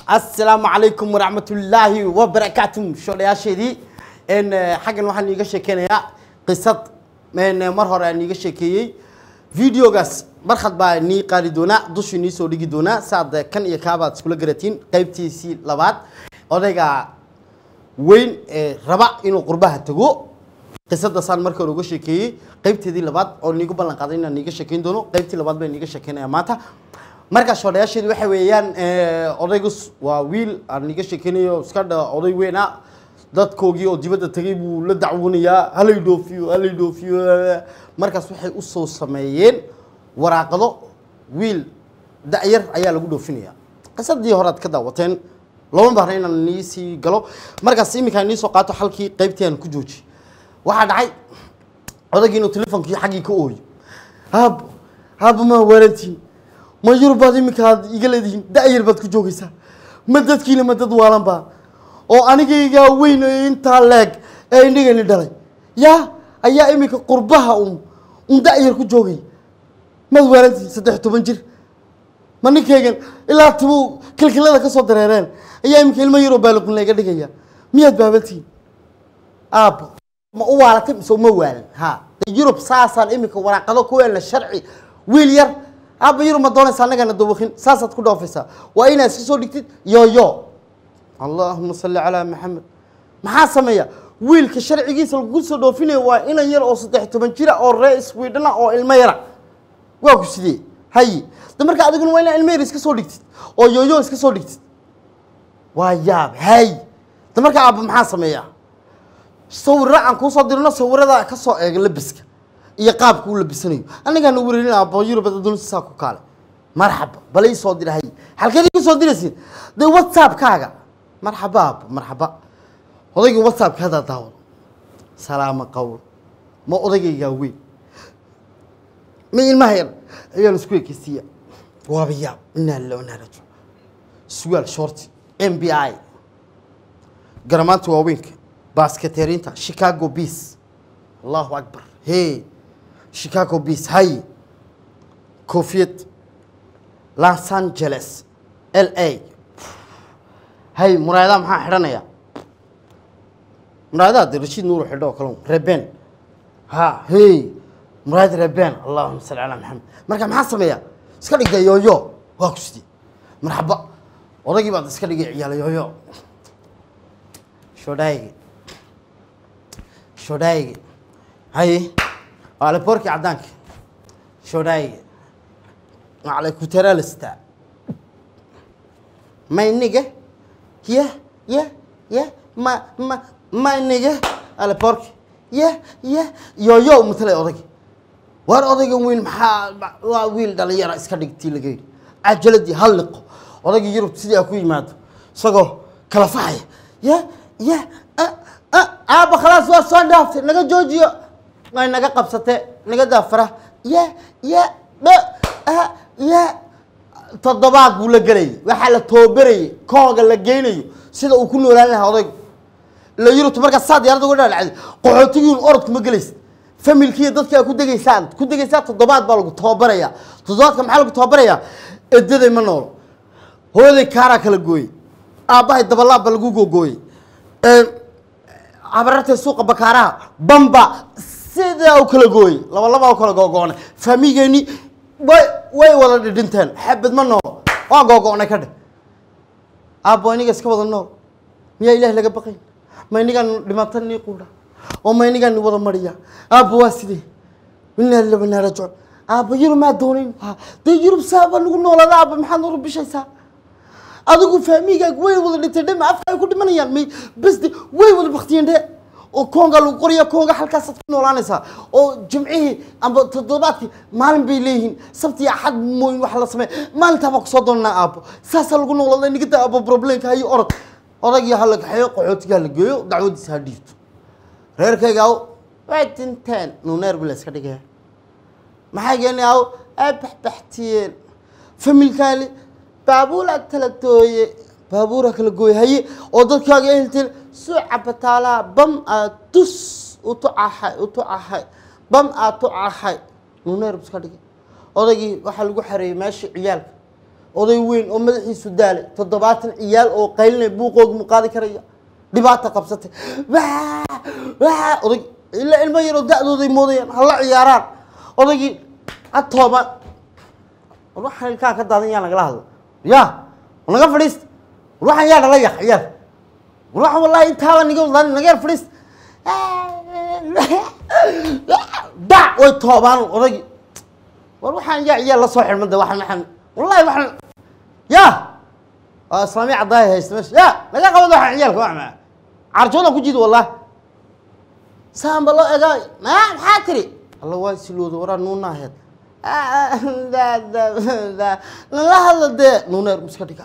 asalaamu calaykum waraxmatullaahi wabarakaatu shoodhayaasheedii n xaggan waxaan iiga sheekeynayaa qisad n mar hore aan iiga sheekeeyey videogaas markhad baa nii qaadi doonaa dushii nii soo dhigi doonaa saad kan iyo kaabaad iskula garatiin qaybtiisii labaad odayga weyn ee raba inuu qurbaha tago qisadaasaan marka hore uga sheekeeyey qaybteedii labaad oo niigu ballan qaaday inaan niiga sheekeyn doono qaybtii labaad baan niiga sheekeynaya maanta markaa shoodhayaasheedu waxa weeyaan odaygus waa wiil aan niiga sheekeynayo iska dha oday weyn ah dadkoogii oo dibadda tegay buu la dacwoonayaa halay dhoofiyo halay dhoofiyo markaas waxay usoo sameeyeen waraaqado wiil da-yar ayaa lagu dhoofinaya qisadii horead ka daawateen lama baahna inaan nii sii galo markaas iminkaan nii soo qaato halkii qaybtii aan ku jooji waxaa dhacay odaygii inuu telefonkii xaggii ka ooyo aab aaba maa waalantiin ma yurbaad iminka aad iga leedihiin da-yar baad ku joogaysaa ma dadkiina ma dad waalan baa oo anigaygaa weyn ee intaa leeg ee indhigani dhalay yaa ayaa iminka qurbaha un un da-yar ku joogay maad waalantiin saddex toban jir ma ninkaygan ilaa tibuu kilkilada ka soo dareereen ayaa iminka ilmo yaroo baaliqun layga dhigaya miyaad baabantiin aabbo ma u waalatay mise uma waalan ha yurub saasaan iminka waraaqado ku weelna sharci wiil yar aabba yurub ma doonaysa annagana dawaqin saasaad ku dhoofaysaa waa inaad iska soo dhigtid yoyo allahuma salli calaa maxamed maxaa sameeya wiilka sharcigiisa lagu soo dhoofinayo waa inan yar oo saddex toban jira oo ree sweden ah oo ilmo yara waa ku sidee haye de marka adiguna waa inaa ilmo yar iska soo dhigtid oo yoyo iska soo dhigtid waa yaab hay de marka aabba maxaa sameeya sawirro aan kuusoo dirno sawirada ka soo eega labiska iyo qaabka u labisanayo anigaana wareerin aabbo yurubad adduunsisaa ku kaale marxaba bala ii soo dira hay halkeed igu soo diraysiin dee whatsappkaaga marxaba aabbo marxaba odaygii whatsappka haddaa daawado salaamo qowl ma odaygaygaa weyn ma ilmaha yar ayaan isku ekeysiiya waaba yaab inaa lillah inaa rajo sugaal shorti m b i garamaanta waaweynka basketerinta chicago beas allahu akbar he chicago beas hay koofiyad los angeles l a hay muraayadaha maxaa xidhanaya muraayadaha de rashiid nuuru xidho oo kale reben ha hey muraayad reben allahuma salli calaa maxamed marka maxaa sameeya iska dhigda yoyo waa ku sidee marxaba odaygii baad iska dhigay ciyaala yoyo shodhaaygi shodhaaygi haye aleborki caddaanka shodhaaygi alekuteralista mayniga ye ye ye ma ma mayniga aleborki ye ye yoyo matalay odaygi waar odaygan weyn maxaa waa wiil dhalinyara iska dhigtii laga yidhi cajaladii hal liqo odaygii yurub sidii a ku yimaado isagoo kala faxaya ye ye aaba khalaas waa soo dhaaftay naga joojiyo way naga qabsatee naga daafara ye ye ye toddobaad buu la gelayay waxaa la toobarayay kooga la geynayo sida uu ku noolaan lahaa odaygu la yurubta markaa saa diyarada uga dhalacday qaxootigiin orodku ma gelaysa familkiiyo dadkaa ku degaysaan ku degaysaa toddobaad baa lagu toobarayaa toddobaadka maxaa lagu toobarayaa edaday ma noolo hooyaday kaaraa kala gooyey aabbahay dabalaab baa lagu googooyey abarartay suuqa bakaaraha bamba sidaa u kala gooyey laba labaa u kala googo'nay faamigeeni way way wada dhidhinteen xabad ma noolo waa googo'nay ka dheh aabbo iniga iska wada nool miyaa ilaah laga baqayn ma inigaan dhimata nii quudha oo ma inigaan ni wada mariya aabbo waa sidee inaa lillahi wa inaa raajicuun aabbo yurub maa doonayn dee yurub saaba nagu noolaada aabba maxaad noo bishaysaa adigu faamigaag way wada dhintay dhema afka ay ku dhimanayaan may bas de way wada baktiyeen dhe oo koonga lagu qoraya koonga halkaasaad ku noolaanaysaa oo jimcihii amba toddobaadkii maalin bay leeyihiin sabti axad mooyin wax la sameeya maalintaa baa kusoo doonanaa aabbo saasaa lagu noolada nigada aabbo problemka hayo orod odaygii ha la kaxeeyo qaxootiga ha la geeyo dacwadiisa ha dhiibto reerkayga aw way dinteen nuneer bi la iska dhigaya maxay geeni aw ay baxbaxtiyeen familkaali baabuura kala gooye baabuura kala gooye haye oo dadkaaga ehelteen suuca bataalaha bam aad tus utucahay utucahay bam aad tucahay nuneer bu iska dhigay odaygii waxaa lagu xareeyey meeshii ciyaalka oday weyn oo madaxiisu daalay toddobaatan ciyaal oo qaylinay buuqooga mu qaadi karaya dhibaata qabsatay waa waa oday ila ilmo yaroo da-dooday moodayaan hala ciyaaraan odaygii atooba war waxaan ilkaa ka daadan yaa nagala hadlo ya war naga fadhiista war waxaan yaa dhala yak ciyaar war waxaan wallahi intaaba niga wadaan naga yar fadhiista dac way toobaan odaygii war waxaan yaa ciyaar la soo xidhmada waxaan waxaan wallahi waxaan ya waa islaamiya caddaaya haysta meesha ya naga qabad waxaan ciyaalka wax maa carjoodan ku jido wallah saanba loo egaa ma maxaa tiri alla waa silooda waraa nuunaaheed nala hadla dee nuuneer iska dhiga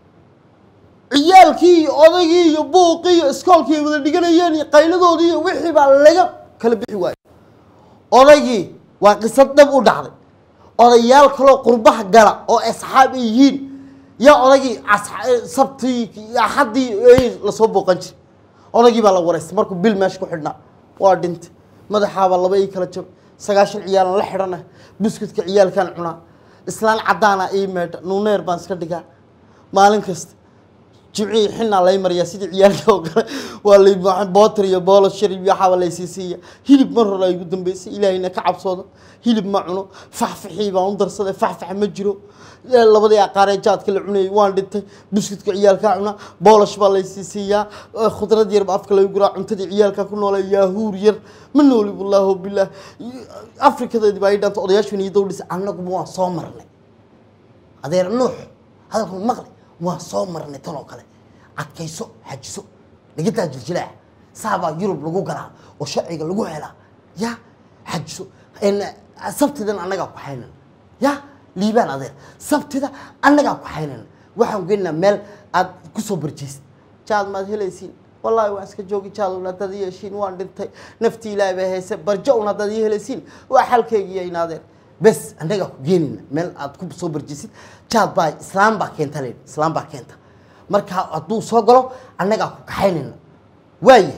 ciyaalkii iyo odaygii iyo buuqii iyo iskoolkii ay wada dhiganayeen iyo qayladoodii iyo wixii baa laga kala bixi waayey odaygii waa qisad dhab u dhacday odayaal kaloo qurbaha gala oo asxaab ay yihiin yaa odaygii as- sabtii iyo axaddii ay lasoo booqan jiray odaygii baa la wareystay markuu bil meesha ku xidhnaa waa dhintay madaxaabaa laba ii kala jabay sagaashan ciyaalan la xidhana buskudka ciyaalkaan cunaa islaan caddaana ii meedha nuuneer baan iska dhigaa maalin kasta jimcihii xinaa lay mariyaa sidii ciyaalka oo kale waa lay bootar iyo boolo sharib iyo waxaaba laysiin siiya hilib mar hore ay ugu dambeysay ilaahayna ka cabsoodo hilib ma cuno faxfaxii baan u darsaday faxfax ma jiro labadii aqaaree jaadka la cunayay waan dhintay buskudka ciyaalkaa cunaa boolash baa laysiin siiyaa khudrad yar ba afka lagu guraa cuntadii ciyaalka ku noolay yaahuur yar ma nooli wallaahu bilaah afrikadeedii baa ii dhanta odayaashu niyo dowdhisa annaguma waan soo marnay adeer nuux hadalku maqli waan soo marnay tan oo kale adkayso xajiso dhigitaa jiljilaac saabaa yurub lagu galaa oo sharciga lagu helaa ya xajiso sabtidan annagaa ku haynan ya liibaan adeer sabtida annagaa ku haynan waxaan geynaa meel aad kusoo barjeysid jaad maad helaysiin wallaahi waan iska joogi jaad un haddaad ii heshiin waan dhintay naftii ilaahay bay hayse barjo un haddaad ii helaysiin waa xalkaygiiyo in adeer bes annagaa ku geenayna meel aad ku soo barjisid jaad baa islaam baa keenta leydhi islaam baa keenta marka hadduu soo galo annagaa ku kaxaynayna waaya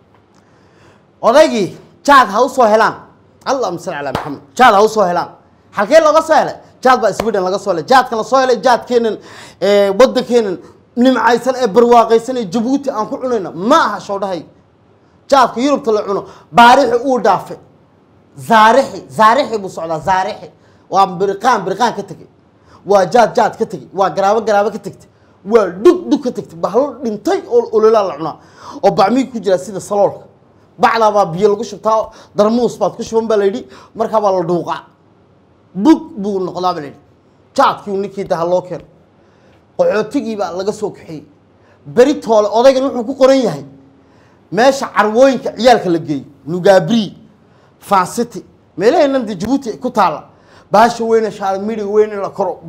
odaygii jaad ha u soo helaan allahuma salli calaa maxamed jaad ha u soo helaan halkee looga soo helay jaad baa sweden laga soo helay jaadkan la soo helay jaadkeenan waddankeenan nimcaysan ee barwaaqaysan ee jabuuti aan ku cunayno ma aha showdhahay jaadka yurubta la cuno baarixi uu dhaafay zaarixi zaarixi buu socdaa zaarixi waa biriqaan biriqaan ka tegey waa jaad jaad ka tegey waa garaabo garaabo ka tegtay waa dhug dhug ka tegtay bahlo dhintay oo ololaa la cunaa oo bacmii ku jira sida saloolka bacdaa baa biyo lagu shubtaa darmuus baad ku shuban baa layidhi markaa baa la dhuuqaa bug buu noqdaa baa layidhi jaadkii ninkii daha loo keeno qaxootigii baa laga soo kaxeeyey beri toole odaygan wuxuu ku qoran yahay meesha carwooyinka ciyaalka la geeyo nugaabri fancity meelaheenan de jabuuti ku taalla baasha weyne shaalmidhi weyne la koro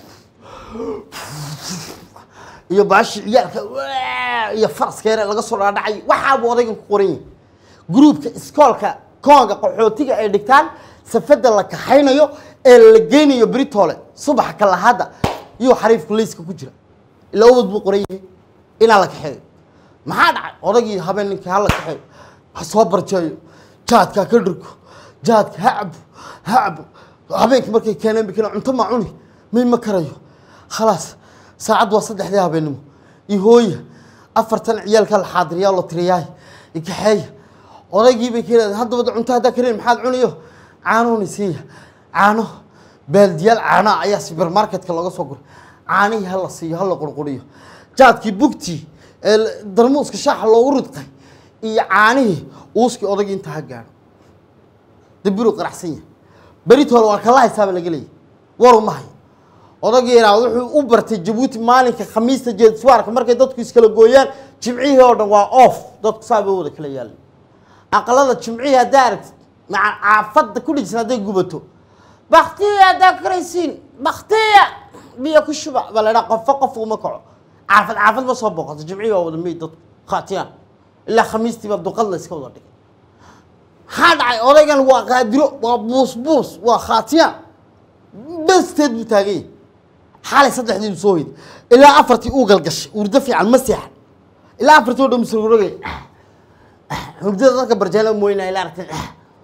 iyo baashi ciyaalka iyo faraskeere laga soo dhaadhacay waxaabuu odaygan ku qoran yahay gruubka iskoolka koonga qaxootiga ay dhigtaan safada la kaxaynayo ee la geynayo britole subaxa kalahadda iyo xariifka layska ku jira ilaa ubad buu qoran yahay inaa la kaxeeyo maxaa dhacay odaygii habeen ninkii hala kaxeeyo ha soo barjeeyo jaadka ka dhirgo jaadka ha cabo ha cabo habeenkii markay keeneen bikina cunto ma cuni may ma karayo khalaas saacad waa saddexdii habeennimo iyo hooya afartan ciyaalka la xaadiriyaa la tiriyaay ikaxeeya odaygii bay ka yidhahdeen haddaba cunto haddaa karin maxaad cuniyo caanooni siiya caano baaldiyaal caanoa ayaa supermarketka looga soo guray caanihii hala siiyo hala qurquriyo jaadkii bugtii ee darmuuska shaaxa loogu ridqay iyo caanihii uuskii odaygii intaa ha gaadho dabiruu qaraxsan yahay beritoole waa kala haysaaba laga leeyahy waru ma hayo odaygii yaraa wuxuu u bartay jabuuti maalinka khamiista jeediswaarka markay dadku iskala gooyaan jimcihii oo dhan waa off dadku saa bay wada kala yaalin aqalada jimcihii haddaa aragtid maca caafadda ku dhijisan hadday gubato baktiya haddaa karaysiin baktiya biyo ku shuba baa la idhaha qofo qof uma kaco caafad caafad ma soo booqato jimcihii waa wada meyd dadku khaatiyaan ilaa khamiistii baa duqad la iska wada dhigay maxaa dhacay odaygan waa qaadiro waa buus buus waa khaatiyaan basteed buu taagan yahay xalay saddexdiibu soo hoyday ilaa afartii uu galgashay urdo fiican ma seexan ilaa afartii oo dhan musururogay hurdada dadka barjeela mooynaa ilaa aragtin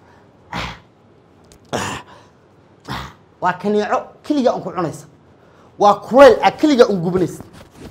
waa kaniico keliga aan ku cunaysa waa kuleyl a keliga un gubanaysa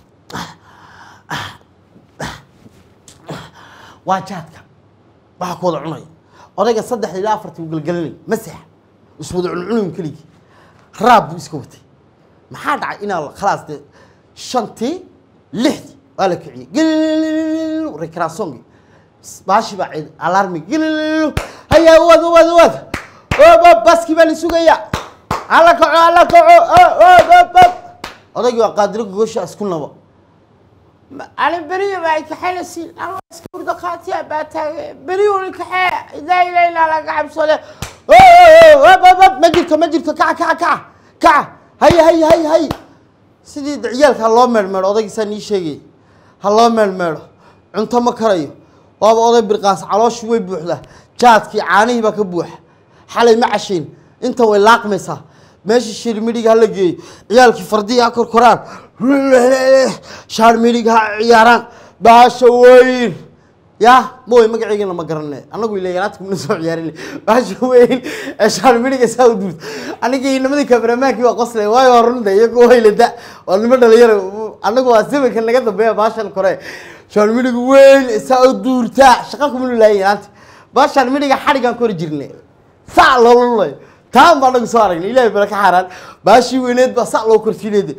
waa jaadka waxaa ku wada cunaya odayga saddexda ilaa afartii uu galgalanay masaxa iswada cuncunin keligii raab buu iska watay maxaa dhacay inaa khalaas dee shantii lixdii waa la kiciyey gililililil rekraasongi baashi baa ciid alarmi gilililil haya wad wad wad ob baskii baa la sugayaa hala kaco hala kaco ob ob odaygii waa qaadiro gogosha isku nabo أنا بريء بعد كحيل سين أنا أذكر دقاتي بعد بريء الكحيل لا إله إلا الله قاعد صلاة ma jirto ma jirto kaca kaca kaca kaca hay hay hay hay sidii ciyaalka ha loo meelmeelo odaygiisaa nii sheegay ha loo meelmeelo cunto ma karayo waaba oday birqaas calooshi way buuxdaa jaadkii caanihii baa ka buuxa xalay ma cashayn inta way laaqmaysaa meesha shirmidhiga hala geeyo ciyaalkii fardihi ha korkoraan shaarmidhiga ha ciyaaraan baasha weyn ya mooy magaceygana ma garane anagu ila yaraadka mana soo ciyaarin baasha weyn ee shaarmidhiga saa u duurta anigii nimadii kameramaankii waa qoslay waayo waa runta iyagu waylada waa nimo dhalinyaro anagu waa zamanka naga dambeeya baashan kore shaarmidhiga weyn saa u duurta shaqa kuma lulaayin yaraanta baa shaarmidhiga xadhigaan kori jirnay saa loola lulayo taan baa anagu soo aragnay ilahay bala ka xaaraan baashii weyneed baa saa loo korsiineed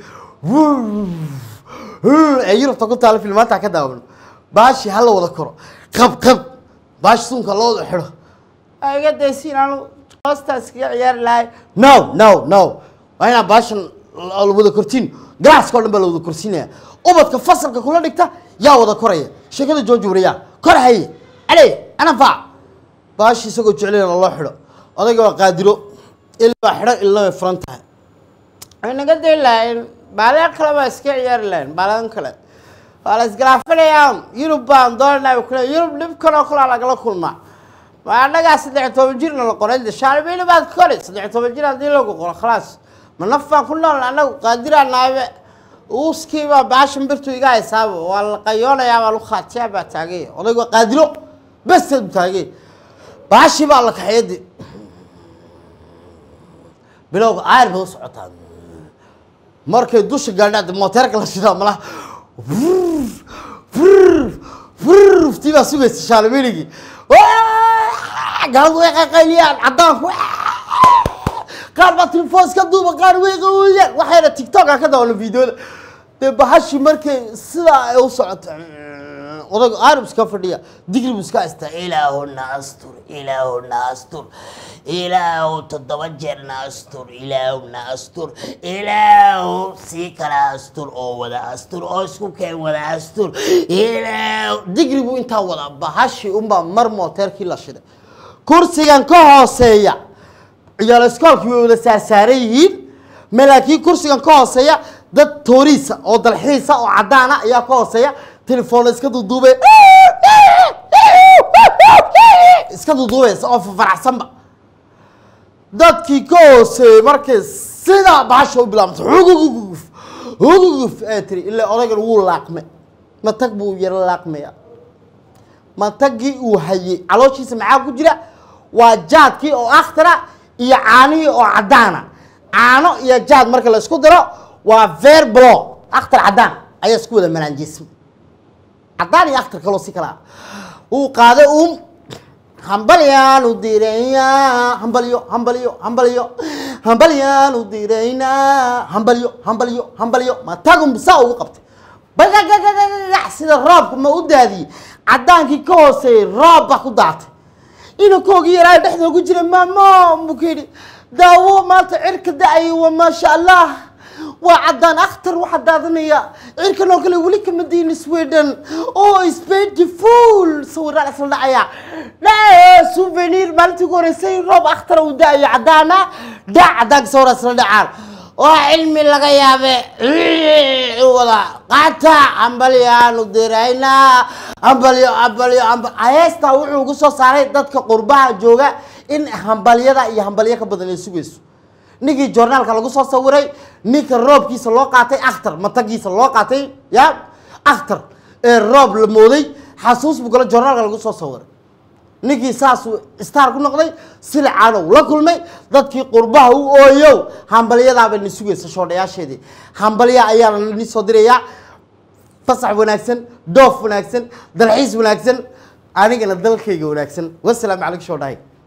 ee yurubta ku taala filmaanta ka daawano baashi hala wada koro qab qab baashi suunka loo wada xidho أيقا ديسين أنا قصة كي عيار لاي no no no waa inaa baashan la wada kortiin galaaska o dhan baa la wada korsiinaya ubadka fasalka kula dhigta yaa wada koraya sheekada jooji wariyaa kor haye ale anafaac baashi isagoo jeclayna loo xidho odayga waa qaadiro ilbaa xidho ilna way furan tahay أنا قد لاين بالك كلا بس كي عيار لاين بالك كلا خلاص قرافنا يوم يوروب بان دورنا وكلا يوروب نبكر وكلا على كلا كل ما ما أنا قاعد سدع توجيرنا القرآن ده شاربين بعد كل سدع توجيرنا دي لو قول خلاص ما نفع كلنا أنا قادر أنا وسكي ما باش مبرتو يجا يساب والقيونا يا مالو خاتيا بتاعي odayga waa qaadiro bes taagay baashi baa la kaxeeyadi bilowga aayar bay u socotaa markay dusha gaadhaad mooteerka la shidaa malaha tii baa sugaysa shaalmiligii gaaladu way qaqayliyaan caddaanku qaar baa telefoon iska duuba qaar way qawiyaan waxayna tiktoka ka daawana videoda dee bahashi markay sidaa ay u socoto odayga aarib iska fadhiya digri buu iska haystaa ilaahuna astur ilaahuna astur ilaahu toddoba jeerna astur ilaahuna astur ilaahu sii kala astur oo wada astur oo isku keen wada astur ilaahu digri buu intaa wadaa bahashi unbaa mar mooteerkii la shiday kursigan ka hooseeya ciyaal iskoolkii way wada saarsaaran yihiin ma laakiin kursigan ka hooseeya dad tooriisa oo dalxiisa oo caddaana ayaa ka hooseeya telefoonna iska duuduubay iska duuduubaysa oo fafaraxsanba dadkii ka hooseeyey markay sidaa baasha u bilaabantay huguguf huguguf ee tiri ilaa odaygan wuu laaqmay matag buu yaro laaqmaya matagii uu hayey calooshiisa maxaa ku jira waa jaadkii oo akhtara iyo caanihii oo caddaana caano iyo jaad marka la isku daro waa ver blo akhtar caddaan ayaa isku wada malaanjeysma caddaan iyo akhtar kaloo si kala ah uu qaaday uum hambalyaanu diraynaa hambalyo hambalyo hambalyo hambalyaanu diraynaa hambalyo hambalyo hambalyo matagum saa ugu qabtay bagagagagaga sida roobka ma u daadiyey caddaankii ka hooseeyey roob baa ku daatay inankoogii yaraa dhexda ugu jira maamo buu ka yidhi daawo maanta cirka da-ay wa maasha allah waa caddaan akhtar waxaa daadanaya cirkan oo kale weli kama diin sweden oo is beautiful sawiraan isla dhacaya dha souvenir maalintii ugu horeysay roob akhtar uu da-ayo caddaana dha caddaanka sawiraan isla dhacaan waa cilmi laga yaabe wada qaata hambalyaanu diraynaa hambalyo hambalyo hambal heestaa wuxuu ugu soo saaray dadka qurbaha jooga in hambalyada iyo hambalyo ka badan ay sugayso ninkii joornaalka lagu soo sawiray ninka roobkiisa loo qaatay akhtar matagiisa loo qaatay ya akhtar ee roob la mooday xasuus buu galo joornaalka lagu soo sawiray ninkii saasuu star ku noqday silicaanow la kulmay dadkii qurbaha u ooyow hambalyadaaba ni sugaysa shoodhayaasheedii hambalya ayaa ni soo dirayaa fasax wanaagsan doof wanaagsan dalxiis wanaagsan anigana dalkayga wanaagsan wasalaamu calaykum shoodhahay